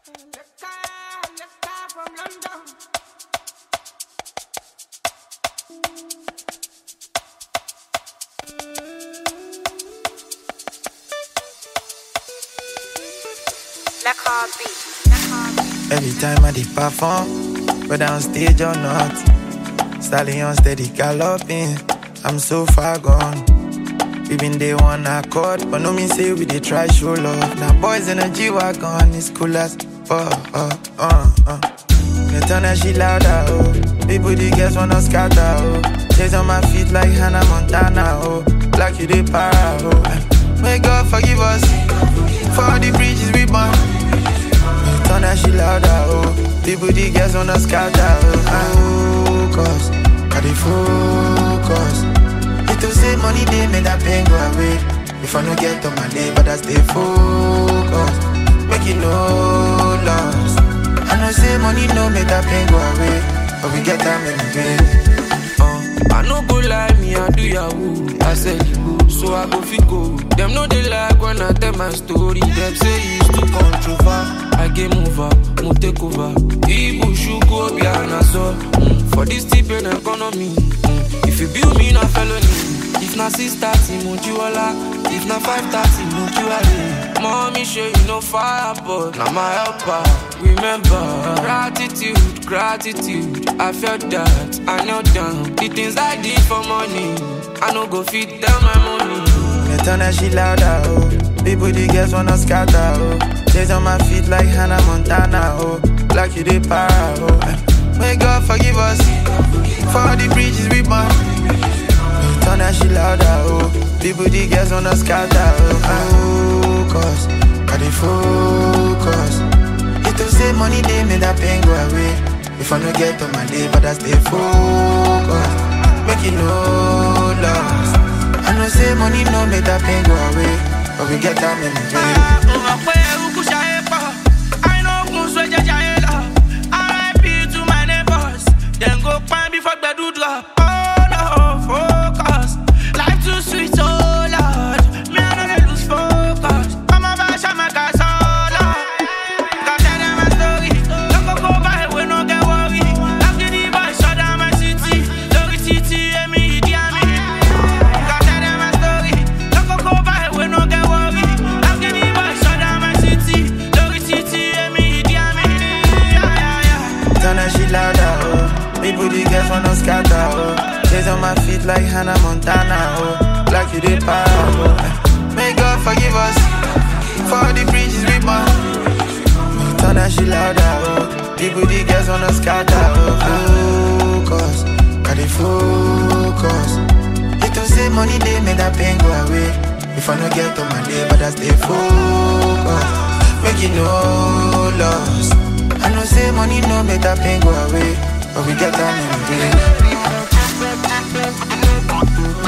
Every time I did perform, whether on stage or not, stallion steady galloping. I'm so far gone. We been day one accord, but no mean say we dey try show love. Now boys in a G wagon, it's cool as fuck. Uh, uh, uh. They turn that shit louder, oh. People the girls wanna scatter, oh. Chase on my feet like Hannah Montana, oh. Like you dey para, oh. May God forgive us for all the bridges we burn. Turn that shit louder, oh People, the girls wanna scatter, oh Focus, I dey focus It to say money, they make that pain go away If I no get on my day, but I stay focused Make it no loss I know say money no make that pain go away But we get time in the uh, I no go lie, me I do yahoo I said you go, so I go fit go Them know they like when I tell my story Them say it's too controversial I game over, mo take over. Ibu shugo be an so mm. For this tip and economy. Mm. If you build me na felony. If na six thirty, mo jiwala. If na five thirty, mo jiwale. Mommy show you no fire, but na my helper. Remember, gratitude, gratitude. I felt that, I knelt down. The things I did for money, I no go fit down my money. Me turn that shit louder, oh. People, the girls wanna scatter, oh. Chase on my feet like Hannah Montana, oh. Like you dey para, oh. May God forgive us for all the bridges we burn. Turn that shit louder, oh. People, the girls wanna scatter, oh. Focus, I dey focus. It to say money, they make that pain go away. If I no get on my day, but I stay focused. Make it no loss. I know say money no make that pain go away, but we get time in the day. drop. Oh no, focus. Life too sweet, oh Lord. Me I don't lose focus. I'm a bash, I'm a gas, oh Lord. Got tell them my story. Don't go go by, we no get worry. I'm getting by, shut down my city. Lori city, and me, idiot me. Got tell them my story. Don't go go by, we no get worry. I'm getting by, shut down my city. Lori city, and me, idiot me. Yeah, yeah, yeah. Turn that shit louder, oh. People, the girls wanna scatter, oh Chase on my feet like Hannah Montana, oh Like you did para, oh May God forgive us For all the bridges we burn Turn that shit louder, oh People, the girls wanna scatter, oh Focus, I dey focus It to say money, they make that pain go away If I no get on my day, but I stay focused Make it no loss I know say money no make that pain go away but we get time in the day.